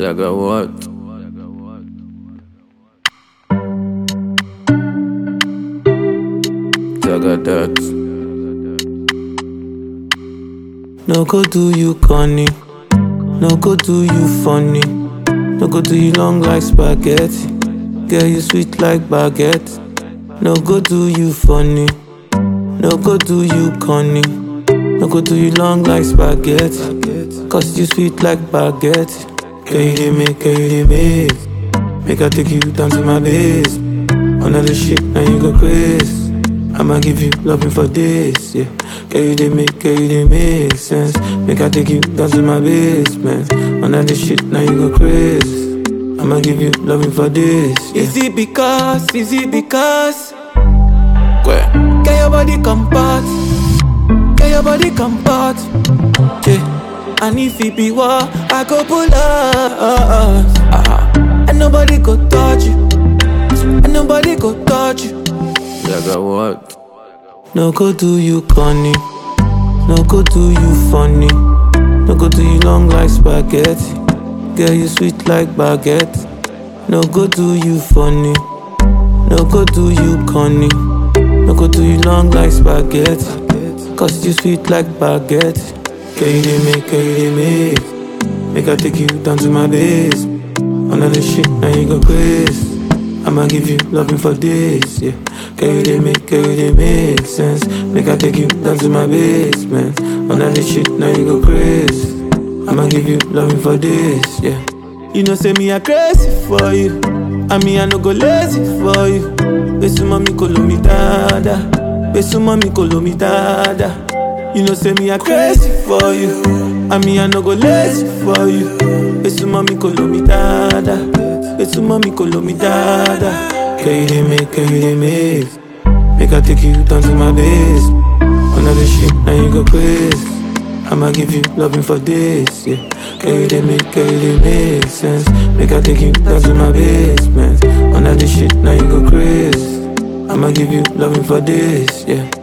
Jagger what? Jagger that. No go do you corny. No go do you funny. No go do you long like spaghetti. Girl, you sweet like baguette. No go do you funny. No go do you corny. No go do you long like spaghetti. Cause you sweet like baguette. Girl, you dey make, girl, you dey make. Make I take you down to my base. Another shit, now you go crazy. I'ma give you loving for this, yeah. Girl, you dey make, girl, you dey make sense. Make I take you down to my basement. Another shit, now you go crazy. I'ma give you loving for this, yeah. Is it because, is it because? Where? Get your body comfort. Get your body comfort. Yeah. And if it be war, I go pull up. Ah, And nobody go touch you. And nobody go touch you. Jagger what? No go do you corny. No go do you funny. No go do you long like spaghetti. Girl, you sweet like baguette. No go do you funny. No go do you corny. No go do you long like spaghetti. Cause you sweet like baguette. Girl, you dey make, girl, you dey make. Make I take you down to my base. Another shit, now you go crazy. I'ma give you loving for this, yeah. Girl, you dey make, girl, you dey make sense. Make I take you down to my basement. Another shit, now you go crazy. I'ma give you loving for this, yeah. You know, say me a crazy for you. I mean, I no go lazy for you. Besu mami kolo mi dada. Besu mami kolo mi dada. You know, say me a crazy for you. I mean, I no go lazy for you. Besu mami kolo mi dada. Besu mami kolo mi dada. Girl, you dey make, girl, you dey make. Make I take you down to my base. Another shit, now you go crazy. I'ma give you loving for this, yeah. Girl, you dey make, girl, you dey make sense. Make I take you down to my basement. Another shit, now you go crazy. I'ma give you loving for this, yeah.